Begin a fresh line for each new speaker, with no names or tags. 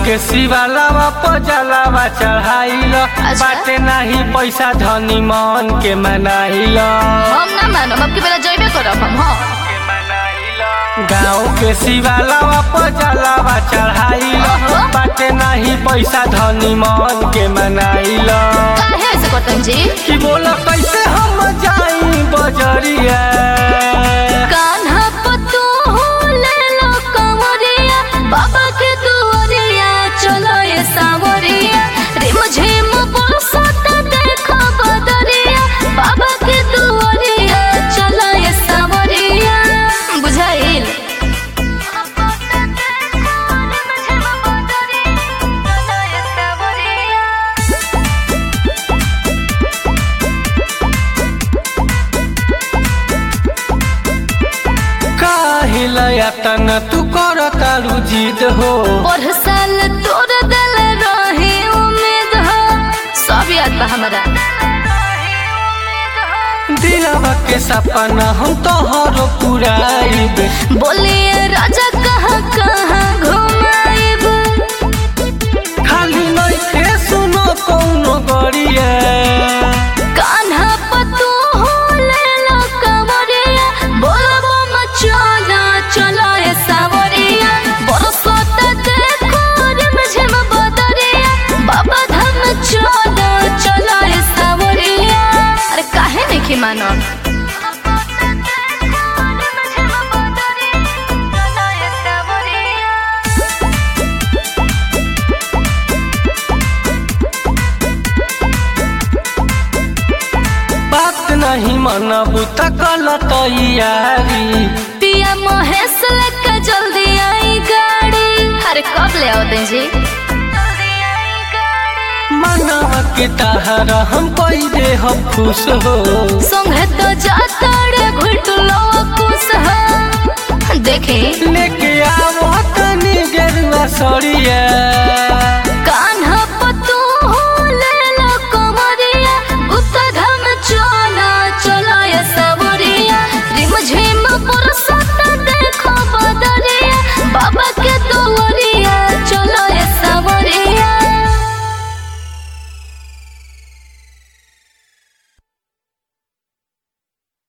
के शिवालावा पजलावा चढ़ाइल बाटे नाही पैसा धनी मन के मनाइल
हम ना मानब अब की बेला जइबे करब हम हाँ
गाँव के शिवालावा पजलावा चढ़ाइल बाटे नाही पैसा धनी मन के मनाइल
काहे ऐसे करतन जी
कि बोला कैसे हम जाई बजरिया
कान्हा पतू ले लो कंवरिया बाबा के दुआरिया चलो ये सावरिया रे मुझे बरसात देखो बदरिया बाबा के दुआरिया चलो ये सावरिया बुझाइल
काहे लयतन तू कर तारू जिद हो
और साल तोर दिल रहे उम्मीद हो सब याद बा हमरा
दिलवा के सपना हम तोहरो पुराइब
बोलिए राजा कहाँ कहाँ घुमाइब
खाली नइखे सुनो कौनो गरिया
कान्हा पतू ले लो कंवरिया बोलबो मचोला चलो ये सावरिया बरसात देखो रे मुझे बदरिया बाबा धाम चलो चलो ये सावरिया अरे काहे नहीं मानो
बात नहीं मनबू त गलत तैयारी
पिया महेश लेके जल्दी आई गाड़ी अरे कब ले आओ जी
मनवा के तहरा हम कोई दे हम खुश हो
संगे तो जाता रे घुटलो कुछ है देखे
लेके आवो तनी गेरुआ सड़िया